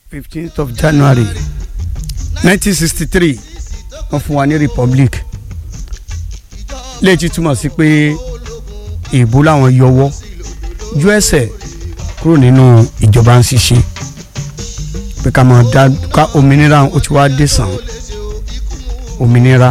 fifteenth of January nineteen sixty three wọ́n fún wa ní republic léèjì túmọ̀ sí pé èèbó làwọn yọwọ́ ju ẹsẹ̀ kúrò nínú ìjọba ń ṣiṣẹ́ pé ká máa dá ká òmìnira ó ti wá dé sàn òmìnira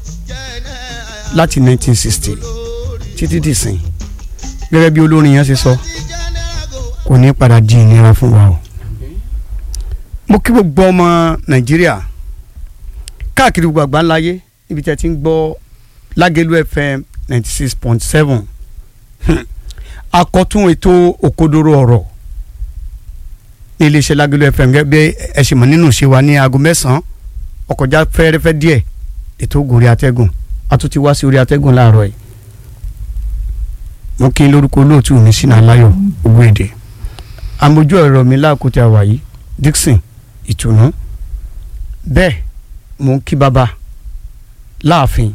láti nineteen sixty títí dì sìn gẹ́gẹ́ bí olórin yẹn ṣe sọ kò ní padà di ìnira fún wa o mo kí gbogbo ọmọ nàìjíríà káàkiri gbogbo àgbáńláyé ibi tí a ti ń gbọ́ lágẹ̀lú fm ninety six point seven akọ̀tún ètò òkodoro ọ̀rọ̀ ní iléeṣẹ́ lágẹ̀lú fm gẹ́gẹ́ bí ẹ ṣe mọ̀ nínú ṣe wa ní aago mẹ́sàn-án ọkọjá fẹ́rẹ́fẹ́ díẹ̀ ètò ògùnrí atẹ́gùn a tún ti wá sí orí atẹ́gùn láàárọ̀ yìí mo kí n lórúkọ olóòtú mi sínú aláyọ̀ owó èdè amójú ọ̀rọ̀ mi láàkútẹ́ àwàyí Dixon ìtùnú bẹ́ẹ̀ mo ń kí bàbá láàfin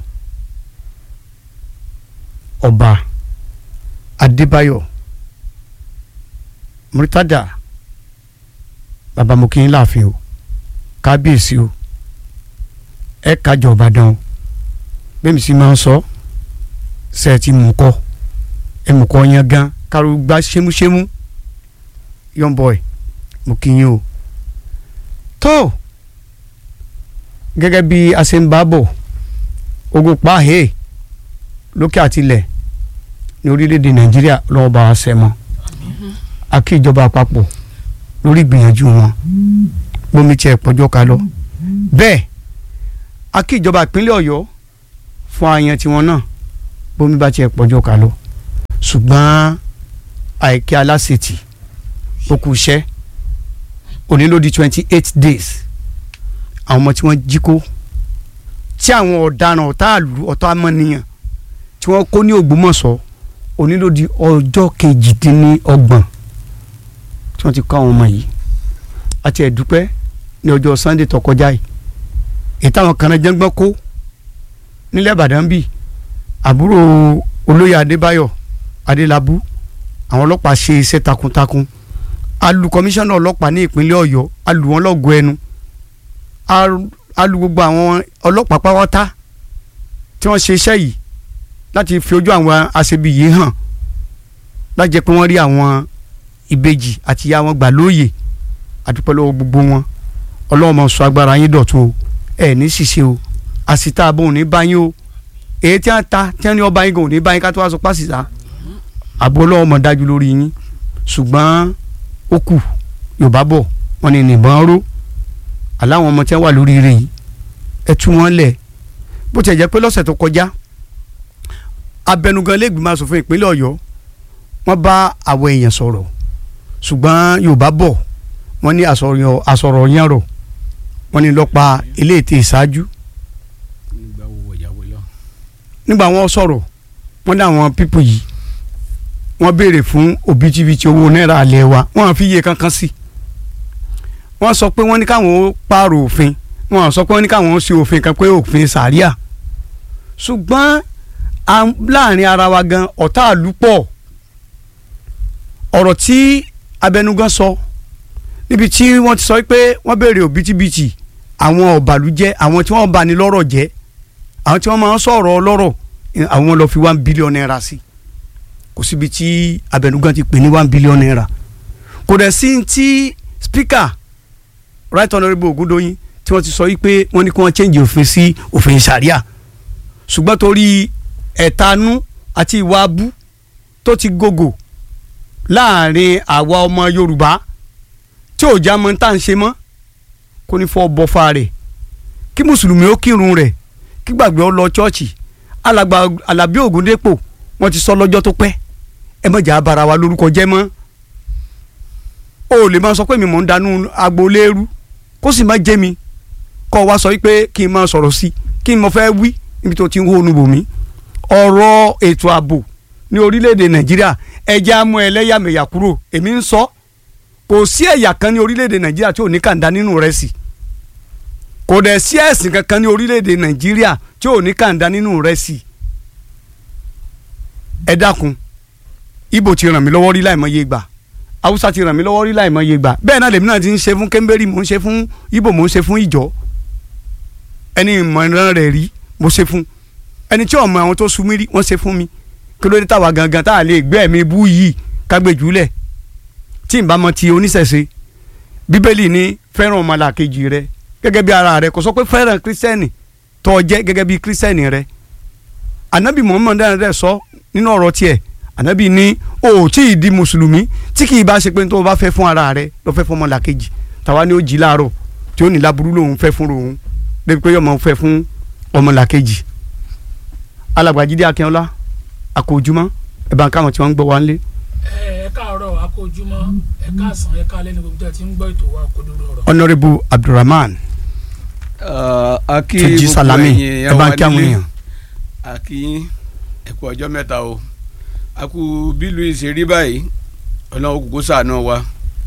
ọba adébáyọ̀ murtada bàbá mo kí n láàfin o kábíyèsí o ẹ kájọ ọbàdàn o bẹ́ẹ̀ mi sì máa ń sọ ṣe é ti mú kọ́ ẹ mú kọ́ yẹn gan kárò gbá ṣémúṣémú young boy mo kí yín o tó gẹ́gẹ́ bí a ṣe ń bá bọ̀ ogun pàhẹ́ lókè àtilẹ̀ ní orílẹ̀-èdè nàìjíríà lọ́wọ́ bá wa ṣẹ́ mọ́ a kí ìjọba àpapọ̀ lórí ìgbìyànjú wọn bómi tiẹ̀ pọ́jọ́ ká lọ bẹ́ẹ̀ a kí ìjọba ìpínlẹ̀ ọ̀yọ́ fún àyàn tiwọn náà bómi bá tiẹ̀ pọ́jọ́ ká lọ ṣùgbọ́n àìkí aláṣetì ó kù iṣẹ́ òní ló di twenty eight days àwọn ọmọ tí wọ́n jí kó tí àwọn ọ̀daràn ọ̀tá àlù ọ̀tá amọ̀nìyàn tí wọ́n kó ní Ògbómọ̀ṣọ́ òní ló di ọjọ́ kejìdínlọ́gbọ̀n tí wọ́n ti kó àwọn ọmọ yìí àti ẹ̀dúpẹ́ ní ọjọ́ Sunday tó kọjá yìí èyí táwọn kan náà jẹ́ngbọ́n kó nílẹ̀ Ìbàdàn bíi àbúrò olóyè Adébáyọ̀ Adélábù àwọn ọlọ́pàá ṣe iṣẹ́ takuntakun alu kọmíṣánná ọlọ́pàá ní ìpínlẹ̀ Ọ̀yọ́ alu wọn lọ́gọ̀ ẹnu alu gbogbo àwọn ọlọ́pàá pátá tí wọ́n ṣe iṣẹ́ yìí láti fi ojú àwọn aṣebi yìí hàn láti jẹ́ pé wọ́n rí àwọn ìbejì àti ìyá wọn gbà lóòyè àdúpẹ́ lọ́wọ́ gbogbo wọn ọlọ́wọ́n máa sọ agbára yín dọ̀tun o ẹ̀ ní ṣìṣe o àsìta àbọ̀ òní bá yín o èyí tí wọ́n ta tí wọ́n ní ọba yín gan òní bá yín ká tó wá sọ pásìta àbọ̀ ọlọ́wọ́ máa dájú lórí yín ṣùgbọ́n ó kù yorùbá bọ̀ wọ́n ní nìbọn ró aláwọn ọmọ tí wọ́n wà lórí rẹ̀ yìí ẹ tú wọn lẹ̀ bó tiẹ̀ jẹ́ pé lọ́sẹ̀ tó kọjá abẹnugan lẹ́gbìmọ̀ asòfin ìpínlẹ̀ ọ̀yọ́ wọ́n bá àwọn èèyàn sọ̀rọ̀ ṣùgbọ́n yorùbá bọ̀ wọ́n ní àsọ̀rọ̀ yẹn rọ̀ wọ́n ní lọ́pa ilé ètè ìṣáájú nígbà wọ́n sọ̀rọ̀ wọ́n ní àwọn pípù yìí wọ́n béèrè fún òbítíbitì owó náírà alẹ́ wa wọ́n fi iye kankan sí wọ́n sọ pé wọ́n ní káwọn pààrọ̀ òfin wọ́n sọ pé wọ́n ní káwọn ṣe òfin kan pé òfin sàríà ṣùgbọ́n láàrin ara wa gan ọ̀tá àlùpọ̀ ọ̀rọ̀ tí abẹnugan sọ níbi tí wọ́n ti sọ pé wọ́n béèrè òbítíbitì àwọn ọ̀bàlújẹ́ àwọn tí wọ́n bá ní lọ́rọ̀ jẹ́ àwọn tí wọ́n máa ń sọ̀rọ̀ ọlọ́rọ̀ àwọn lọ fi one billion naira sí kò síbi tí abẹnugan ti pè ní one billion naira kò dẹ̀ sí ti speaker right honourable Ògúndóyin tí wọ́n ti sọ wípé wọ́n ní kí wọ́n change òfin sí òfin sharia ṣùgbọ́n torí ẹ̀tanú àti ìwà abú tó ti gògò láàrin àwa ọmọ Yorùbá tí ò já mọ́ tá à ń ṣe mọ́ kó ní fọ́ bọ́fà rẹ̀ kí mùsùlùmí ó kírun rẹ̀ kí gbàgbé ó lọ chọ́ọ̀chì alàgbà Alábí Ògúndépò wọ́n ti sọ lọ́jọ́ tó pẹ́ ẹ má jà bara wa lórúkọ jẹ́ mọ́ o lè máa sọ pé mi mò ń danú agboolérú kó sì má jẹ́ mi kọ́ wa sọ pé kí n máa sọ̀rọ̀ sí kí n mo fẹ́ wí níbi tó ti ń hóonu bò mí ọ̀rọ̀ ètò ààbò ní orílẹ̀-èdè Nàìjíríà ẹja amú ẹlẹ́yàmẹ̀yà kúrò èmi ń sọ kò sí ẹ̀yà kan ní orílẹ̀-èdè Nàìjíríà tí ò ní kàńdá nínú rẹ̀ sí kò dẹ̀ sí ẹ̀sìn kankan ní orílẹ̀-èdè Nàìjíríà tí ò ní kàńdá nínú rẹ̀ sí ẹ dákun ibo ti ràn mí lọ́wọ́ rí láìmọye gbà haúsá ti ràn mí lọ́wọ́ rí láìmọye gbà bẹ́ẹ̀ náà lèmi náà ti ń ṣe fún kẹ́ńbẹ́rì mò ń ṣe fún ibo mò ń ṣe fún ìjọ ẹni ìmọ̀ràn rẹ̀ rí mo ṣe fún ẹni tí ọmọ àwọn tó sun mí rí wọ́n ṣe fún mi kí ló dé táwa gangan tá a lè gbé ẹ̀mí bú yìí kágbèjúlẹ̀ tí n bá mọ ti oníṣẹ̀ṣe bíbélì ní fẹ́ràn ọmọlàkejì rẹ gẹ́gẹ́ bí ara rẹ kò sọ pé fẹ́ràn kírísítẹ́nì tó jẹ́ gẹ́gẹ́ bí kírísítẹ́nì rẹ anabi muhammad rẹ sọ nínú ọ̀rọ̀ tiẹ̀ anabi ní o ò tí ì di mùsùlùmí tí kì í bá ṣe pé tó o bá fẹ́ fún ara rẹ lọ fẹ́ fún ọmọlàkejì tàwa ni ó jí láàárọ̀ tí ó ní láburú lòun fẹ́ fún òun débi pé yọmọ fẹ́ fún ọmọlàkejì alàgbàjídé akínọlá àkójúmọ́ ẹ bá ń káwọn tí wọ́n ń gbọ́ wá ń lé. ẹ káàárọ̀ akójúmọ́ ẹ káàsán ẹ káalẹ́ ní gbogbo tí a ti ń gbọ́ ètò wa Òkodoro Ọ̀rọ̀. honourable abdulrahman akí Túnjí gbogbo Salami ẹ̀yin ẹ bá ń wa kí àwọn nílé. èèyàn. akí ẹ kú ọjọ́ mẹ́ta o a kú bílù ìṣèrí báyìí ọlọ́run kúkú ṣàánú wa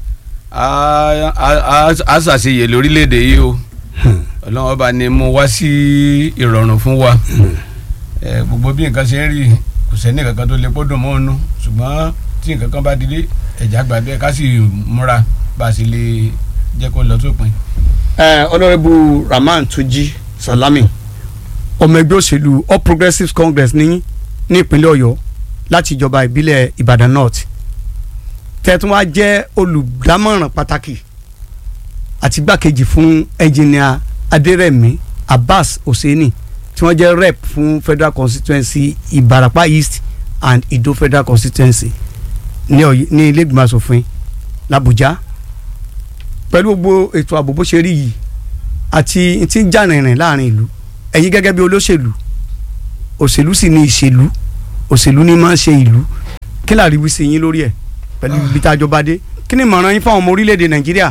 a- a a- a ṣàṣeyè lórílẹ̀‐èdè yìí o ọlọ́run ọba ni mo wá sí ìrọ̀rùn fún wa ẹ, gbogbo bí nǹkan ṣe ń rí kò sẹ́ni kankan tó lè pọ́dùn mọ́ ọ́nù ṣùgbọ́n tí nǹkan kan bá dìde ẹ̀já gbà bẹ́ẹ̀ ká sì múra bá a sì lè jẹ́ kó lọ sópin. Uh, honourable rahman tuji salami ọmọ ẹgbẹ́ òṣèlú all progressives congress ní ní ìpínlẹ̀ ọ̀yọ́ láti ìjọba ìbílẹ̀ ìbàdàn north tẹ̀tún wá jẹ́ olùdámọ̀ràn pàtàkì àti gbàkejì fún ẹnjìnìà adérẹ̀mí abbas hosseini tí wọ́n jẹ́ rep fún federal constituency ìbàràpá east and ìdó federal constituency ní Ọ̀yọ́- ní ilé ìgbìmọ̀ asòfin làbújá pẹ̀lú gbogbo ètò ààbò bó ṣe rí yìí àti tí ń jà rìnrìn láàrin ìlú ẹ̀yin gẹ́gẹ́ bí olóṣèlú òṣèlú sì ni ìṣèlú òṣèlú ni máa ń ṣe ìlú kí láàrin wí sí yín lórí ẹ̀ pẹ̀lú ibi tá a jọba dé kí ni ìmọ̀ràn yín fáwọn ọmọ orílẹ̀-èdè nàìjíríà.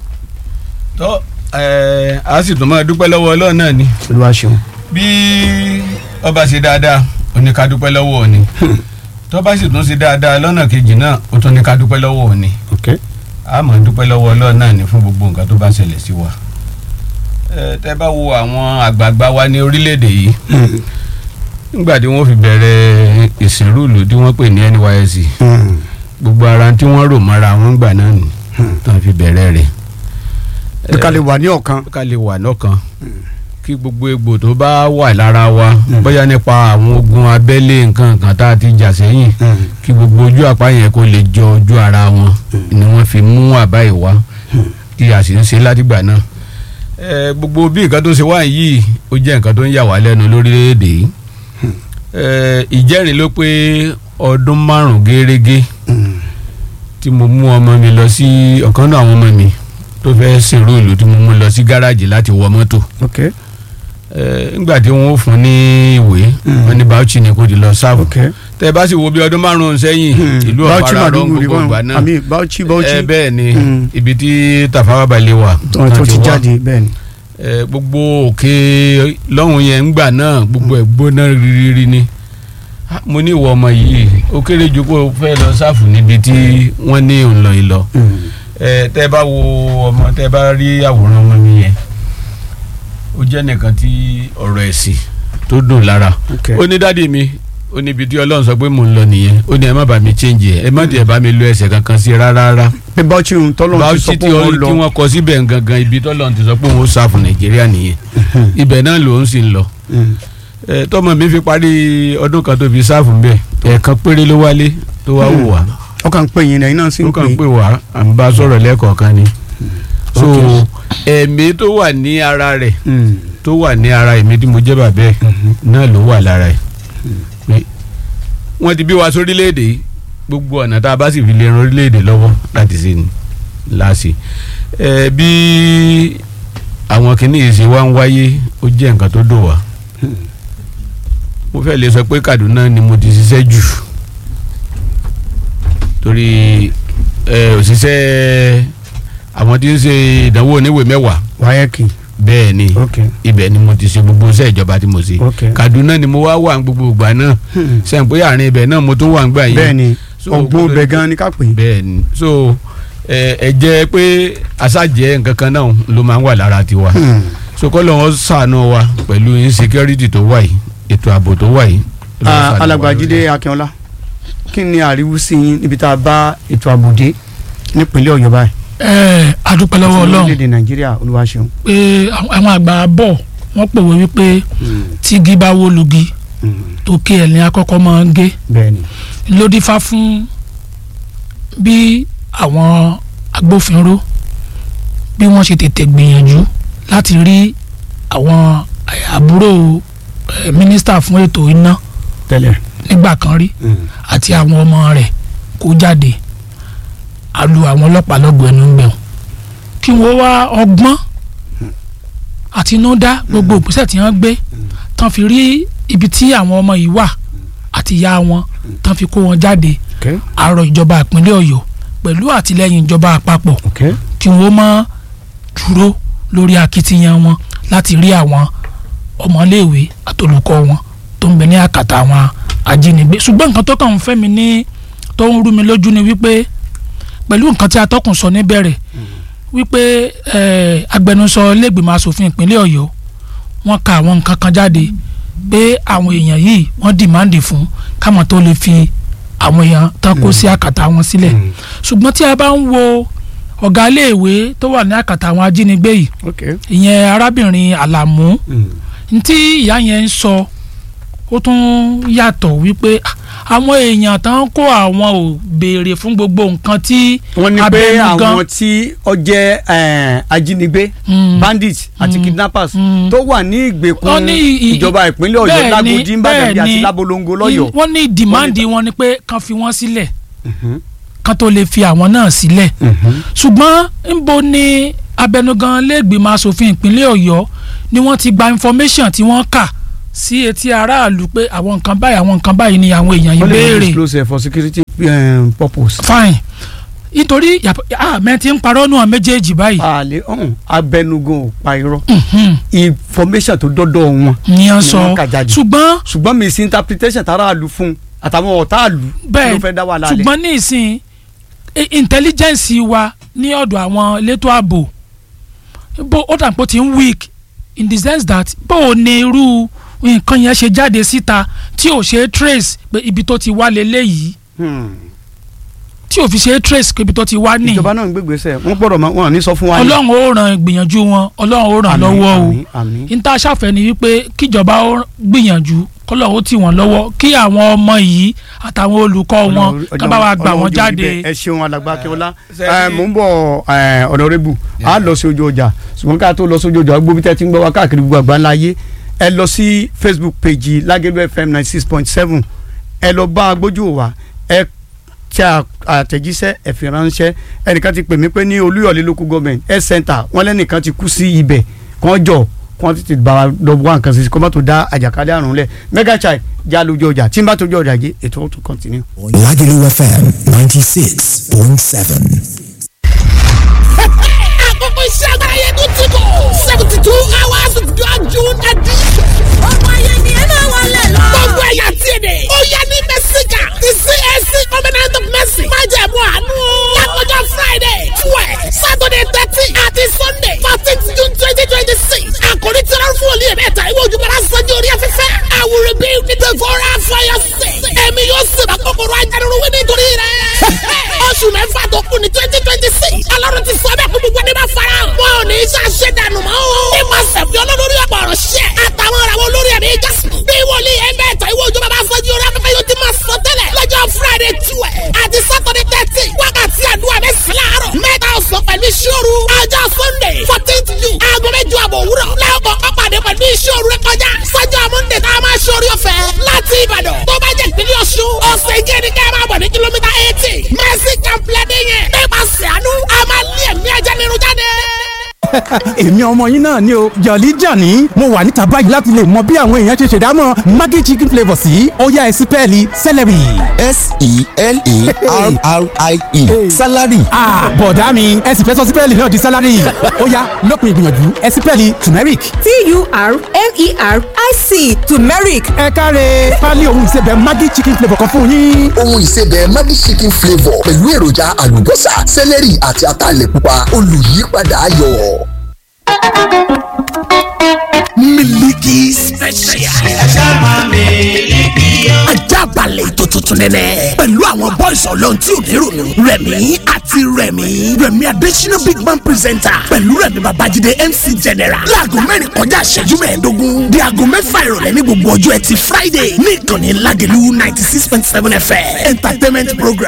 tó ẹ a sì tún máa dúpẹ́ lọ́wọ́ ọlọ́run náà ni olúwa ṣeun. bí ọba ṣe dáadáa ó ní ká dúpẹ́ lọ́wọ́ òní tó bá sì tún ṣe dáadáa lọ́nà kejì náà ó tún ní ká dúpẹ́ lọ́wọ́ òní ok a máa dúpẹ́ lọ́wọ́ ọlọ́run náà ni fún gbogbo nǹkan tó bá ń ṣẹlẹ̀ sí wa ẹ tẹ́ bá wo àwọn àgbààgbà wa ní orílẹ̀-èdè yìí nígbà tí wọ́n fi bẹ̀rẹ̀ ìsìnrúùlù tí wọ́n pè ní NYSC gbogbo ara tí wọ́n rò mọ́ra wọn gbà náà nì tó fi bẹ̀rẹ̀ rẹ̀ bí ká lè wà ní ọ̀kan. ká lè wà lọ́kàn kí gbogbo egbò tó bá wà lára wa bóyá nípa àwọn ogun abẹ́lé nǹkan kan tá a ti jà sẹ́yìn kí gbogbo ojú àpá yẹn kó lè jọ ojú ara wọn ni wọ́n fi mú àbá ìwá kí a sì ń ṣe látìgbà náà ẹ gbogbo bí nǹkan tó ṣe wá yìí ó jẹ́ nǹkan tó ń yà wá lẹ́nu lórílẹ̀‐èdè yìí ẹ ìjẹ́rìí ló pé ọdún márùn-ún gẹ́rẹ́gẹ́ tí mo mú ọmọ mi lọ sí ọ̀kan náà àwọn ọmọ mi tó fẹ́ sìnrú ìlú tí mo mú lọ sí gáràjì láti wọ mọ́tò ok ẹ nígbà tí wọ́n fún ní ìwé wọ́n ní Bauchi ni kò di lọ sáàbù ok. tẹ bá sì wo bí ọdún márùn-ún sẹ́yìn ìlú Bauchi ọ̀fara rọ̀ Maiduguri gbogbo ìgbà náà àmì Bauchi Bauchi ẹ bẹ́ẹ̀ ni Mm. ibi tí Tafawa Balewa tó tó ti wá. jáde bẹ́ẹ̀ ni. ẹ gbogbo òkè lọ́hùn yẹn ńgbà náà gbogbo ẹ̀ gbóná rírírí ni Ah, mo ní ìwọ ọmọ yìí ó kéré ju kó o fẹ́ lọ sáfù níbi tí wọ́n ní òǹlọ ìlọ ẹ tẹ́ bá wo ọmọ tẹ́ bá rí àwòrán ọmọ mi yẹn ó jẹ́ nìkan tí ọ̀rọ̀ ẹ̀sìn tó dùn lára ok ó ní dádì mi ó ní ibi tí ọlọ́run sọ pé mò ń lọ nìyẹn ó ní ẹ má bá mi change ẹ ẹ má tiẹ̀ bá mi lo ẹsẹ̀ kankan sí rárá rárá pé Bauchi ń tọ́lọ́ ti Bauchi sọ tí pé wọ́n tí lọ wọ́n kọ síbẹ̀ gangan ibi tọ́lọ́run ti sọ pé òun ó sáfù nàìjíríà nìyẹn ibẹ̀ náà lòun sì ń lọ Mm. ẹ tọmọ mi fi parí ọdún kan tó fi sáfù ń bẹ ẹ̀ẹ̀kan péré ló wálé tó wá wò wá ó kàn ń pè yín lẹ́yìn náà sì ó ń kàn ń pè pè wá à ń bá a sọ̀rọ̀ lẹ́ẹ̀kọ̀ọ̀kan ni so Ok. ẹ̀mí tó wà ní ara rẹ̀ Mm. tó wà ní ara èmi tí mo jẹ́ bàbá ẹ̀ náà ló wà lára ẹ̀ pé wọ́n ti bí wa sórílẹ̀-èdè yìí gbogbo ọ̀nà tá a bá sì fi lè ran orílẹ̀-èdè lọ́wọ́ láti ṣe ni láàṣì ẹ bí àwọn kìnìún ṣe wá ń wáyé ó jẹ́ nǹkan tó dùn wá mo fẹ́ lè sọ pé Kaduna ni mo ti ṣiṣẹ́ jù torí ẹ òṣìṣẹ́ àwọn tí ń ṣe ìdánwò oníwèé mẹ́wàá wáyẹ́kì bẹ́ẹ̀ ni ok ibẹ̀ ni mo ti ṣe gbogbo iṣẹ́ ìjọba tí mo ṣe ok. Kaduna ni mo wá wà ní gbogbo ìgbà náà Hmm. sẹ́yìn pé àárín ibẹ̀ náà mo tún wà ń gbà yín bẹ́ẹ̀ ni So, ọgbọ́n gbọ́dọ̀- bẹ̀ gan ni ká pè é. bẹ́ẹ̀ ni so ẹ ẹ jẹ́ pé aṣájẹ́ nǹkan kan náà ló máa ń wà lára tiwa Hmm. so kọ́ lọ́wọ́ ṣàánú wa pẹ̀lú insecurity tó wà yìí ètò ààbò tó wà yìí. Ọlọ́run Ah, ṣàánú wa alàgbà lórí Jídé Akínọlá kí ni àríwísí yín níbi tá a bá ètò ààbò dé nípínlẹ̀ ọ̀yọ́ báyìí ẹ adúpẹ́ lọ́wọ́ ọlọ́run orílẹ̀-èdè nàìjíríà olúwa ṣeun. pé àwọn àwọn àgbà bọ̀ wọ́n pòwe wípé tígi bá wó lugi tó ké ẹ̀ ní akọ́kọ́ máa ń gé bẹ́ẹ̀ ni ló dífá fún bí àwọn agbófinró bí wọ́n ṣe tètè gbìyànjú láti rí àwọn àbúrò eh, mínísítà fún ètò iná tẹ́lẹ̀. nígbà kan rí àti àwọn ọmọ rẹ̀ kó jáde a lu àwọn ọlọ́pàá lọ́gbọ̀ọ́ ẹnu ń bẹ̀rù kí wọ́n wá ọgbọ́n àtinúdá gbogbo ìgbésẹ̀ tí wọ́n gbé tán fi rí ibi tí àwọn ọmọ yìí wà àti ìyá wọn tán fi kó wọn jáde okay àrọ̀ ìjọba ìpínlẹ̀ ọ̀yọ́ pẹ̀lú àtìlẹ́yìn ìjọba àpapọ̀ okay kí wọ́n má dúró lórí akitiyan wọn láti rí àwọn ọmọléèwé àtolùkọ́ wọn tó ń bẹ ní àkàtà àwọn ajínigbé ṣùgbọ́n nǹkan tó kàn ń fẹ́ mi ní tó ń rú mi lójú ni wípé pẹ̀lú nǹkan tí atọ́kùn sọ níbẹ̀rẹ̀ wípé eh, agbẹnusọ lẹ́gbìmọ̀ asòfin ìpínlẹ̀ ọ̀yọ́ wọ́n ka àwọn nǹkan kan jáde pé àwọn èèyàn yìí wọ́n dìmáàndì fún káwọn tó lè fi àwọn èèyàn tán kó sí àkàtà wọn sílẹ̀ ṣùgbọ́n tí a bá ń wo ọ̀gá iléèwé tó wà ní àkàtà àwọn ajínigbé yìí okay ìyẹn arábìnrin àlàmú ntí ìyá yẹn ń sọ ó tún yàtọ̀ wípé ah, àwọn èèyàn tán kó àwọn ò béèrè fún gbogbo nǹkan tí wọ́n ní pé abẹnugan- àwọn tí ó jẹ́ eh, ajínigbé Mm. bandits àti Mm. kidnappers Mm. tó wà ní ìgbèkùn Wọ́n ní i- i- ìjọba ìpínlẹ̀ ọ̀yọ́ bẹ́ẹ̀ ni- lágòdì ìbàdàn bẹ́ẹ̀ àti ni- lábolongo lọ́yọ̀ọ́. wọ́n ní dìmáàndì wọn ni pé kán fi wọ́n sílẹ̀ Mhm. kán tó lè fi àwọn náà sílẹ̀ Mhm. ṣùgbọ́n ńbo ni abẹnugan lẹ́gbìmọ̀ asòfin ìpínlẹ̀ ọ̀yọ́ ni wọ́n ti gba information tí wọ́n kà sí etí aráàlú pé àwọn nǹkan báyìí àwọn nǹkan báyìí ni àwọn èèyàn yìí wọ́n lè béèrè disclose ẹ̀ for security um, purpose. fine nítorí àmẹ́ ti ń parọ́ nù àwọn méjèèjì báyìí àlè ọ̀hún abẹnugan ò pa irọ́ Mhm. information tó dọ́dọ̀ wọn ni wọ́n ni sọ wọ́n kà jáde. ṣùgbọ́n ṣùgbọ́n misinterpretation tara àlù fún àtàwọn ọ̀tá àlù bẹ́ẹ̀ ló fẹ́ dá wà lálẹ́. ṣùgbọ́n ní ìsìn i- intelligence wa ní ọ̀dọ̀ àwọn elétò ààbò bó ó dàpọ̀ ti ń weak in the sense that bó o ní irú nǹkan yẹn ṣe jáde síta tí ò ṣe é trace pé ibi tó ti wá leléyìí Hmm. tí ò fi ṣe é trace pé ibi tó ti wá ní ìjọba náà ń gbégbèsè wọn gbọ́dọ̀ máa- wọn ò ní sọ fún wa ní. ọlọ́run ó ràn ìgbìyànjú wọn ọlọ́run ó ràn Àmín, lọ́wọ́ o àmín, àmín. níta ṣàfẹ́ ni wípé kíjọba ó gbìyànjú kọ́lọ̀ ó tì wọ́n lọ́wọ́ kí àwọn ọmọ yìí àtàwọn olùkọ́ wọn Ọlọ́run- ká bá wa gbà Ọlọ́run wọ́n ojú jáde. bíbẹ̀. ẹ ṣeun alàgbà akínọlá ṣe ẹ rí- mò ń bọ̀ ẹ, ọ̀nàrẹ́bù a lọ sí ojú ọjà ṣùgbọ́n ká tó lọ sí ojú ọjà gbogbo bí tẹ́ ti ń gbọ́ wá káàkiri gbogbo àgbáńlá ayé ẹ lọ sí facebook page lágẹ̀lú fm ninety six point seven ẹ lọ bá agbójú wa ẹ tí a àtẹ̀jíṣẹ́ ẹ fi ránṣẹ́ ẹnìkan ti pè mí pé ní olúyọ̀lé local government health center wọ́n lẹ́nìkan ti kú sí ibẹ̀ kàn jọ kàn tètè bá wa lọ wá nǹkan sí kó má tó dá àjàkálẹ̀ àrùn lẹ̀ mega chai já lójú ọjà tí n bá tójú ọjà jẹ ètò ó tún continue. Lagelu FM 96.7. àkókò iṣẹ́ agbára yẹn tó ti kọ̀ seventy two hours of God June edition. ọmọ ayé ni ẹ máa wọlé lọ. gbogbo ẹ̀yà tí èdè. ó yẹ ní mẹ́síkà ti CAC covenant of mercy. má jẹ̀ mú àánú. lákòjọ Friday twelve Saturday thirteen àti Sunday fourteen June twenty twenty six. àkòrí tí wọ́n fún olú yẹn mẹ́ta ìwé ojúbọ̀lá sanjó orí afẹ́fẹ́. I will rebuild the devourer for your sake. ẹ̀mí yóò sèbà kòkòrò ajánirun wí nítorí rẹ̀. oṣù mẹ́fà tó kù ní twenty twenty six. ọlọ́run ti sọ bẹ́ẹ̀ kó gbogbo ẹni bá fara hàn. wọn ò ní í ṣàṣẹ dànù mọ́. nípasẹ̀ fi olólórí ọ̀pọ̀ ọ̀rọ̀ ṣẹ́. àtàwọn ọ̀rọ̀ olórí ẹ̀mí jásùn. bí wòlíì ẹgbẹ́ ẹ̀tọ́ ìwé òjò bàbá fọ́jú orí afẹ́fẹ́ yóò ti máa sọ tẹ́lẹ̀. lọ́jọ́ friday twelve àti saturday thirteen wákàtí àdúrà mẹ́sàn-án láàárọ̀. mẹ́ta ọ̀sán pẹ̀lú ìṣòro. ọjọ́ sunday fourteenth june aago mẹ́jọ àbọ̀ òwúrọ̀. lẹ́ọ̀kọ̀ ọ̀pàdé pẹ̀lú ìṣòro rẹ kọjá. sọ́jọ́ monday tá a máa ṣe orí ọ̀fẹ́ láti ìbàdàn. tó bá jẹ́ ìpínlẹ̀ ọ̀ṣun ọ̀sẹ̀ ìjẹ́ ni ká máa bọ̀ ní kìlómítà eighty. mercy complex yẹn. nípasẹ̀ àánú a máa lé ẹ̀mí ajá nínú jáde èmi ọmọ yín náà ni o jọ̀lí jàní mo wà níta báyìí láti lè mọ bí àwọn èèyàn ṣe ṣèdámọ̀ maggi chicken flavour sí ọ̀yá ẹ̀sìn pẹ́ẹ́lí celery. S-E-L-E-R-R-I-E. Salary. Ah, bọ̀dá mi ẹ̀sìn fẹ́ sọ sí pẹ́ẹ́lí náà di salary ó yá lópin ìgbìyànjú ẹ̀sìn pẹ́ẹ́lí turmeric. T-U-R-M-E-R-I-C turmeric ẹ káre pálí ohun ìsebẹ̀ maggi chicken flavour kan fún yín. Ohun ìsebẹ̀ Maggi chicken flavour pẹ̀lú èròjà àlùbọ́sà, sẹ́lẹ̀rì àti ataalẹ̀ pupa olùyípadà ayọ̀. miliki special. ajá balẹ̀ ètò tuntun nẹ́nẹ́ pẹ̀lú àwọn boys ọlọ́run tí ò ní rònú rẹ̀mí àti rẹ̀mí rẹ̀mí adésínà big man presenter pẹ̀lú rẹ̀mí babájídé mc general láago mẹ́rin kọjá ìṣẹ́jú mẹ́ẹ̀ẹ́dógún di aago mẹ́fà ìrọ̀lẹ́ ní gbogbo ọjọ́ ẹtì friday ní ìkànnì ládìlú ninety six point seven fm entertainment program